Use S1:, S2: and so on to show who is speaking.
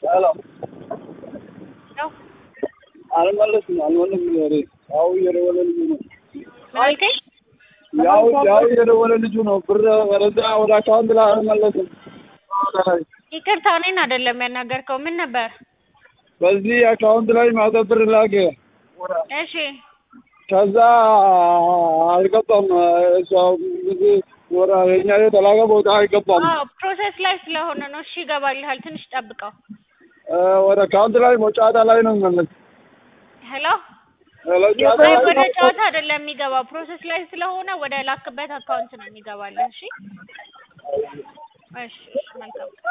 S1: ሄሎ
S2: ነው
S1: አልመለስም አልመለስም ወሬ ያው እየደወለ ልጁ ነው
S2: ምን አልከኝ?
S1: ያው ያው እየደወለ ልጁ ነው ብር ወደዛ ወደ አካውንት ላይ አልመለስም
S2: ይቅርታ እኔን አይደለም ያናገርከው። ምን ነበር?
S1: በዚህ አካውንት ላይ ማታ ብር ላከ
S2: እሺ
S1: ከዛ አልገባም እሷ ብዙ ወራ የኛ የተላከ ቦታ አይገባም
S2: አዎ ፕሮሰስ ላይ ስለሆነ ነው። እሺ ይገባልሃል። ትንሽ ጠብቀው።
S1: እ ወደ አካውንት ላይ መጫወታ ላይ ነው የሚመለስ
S2: ሄሎ
S1: ሄሎ
S2: አይ
S1: ጨዋታ
S2: ወደ
S1: ላይ
S2: ጨዋታ አይደለም የሚገባው፣ ፕሮሰስ ላይ ስለሆነ ወደ ላክበት አካውንት ነው የሚገባልህ። እሺ እሺ እሺ መልካም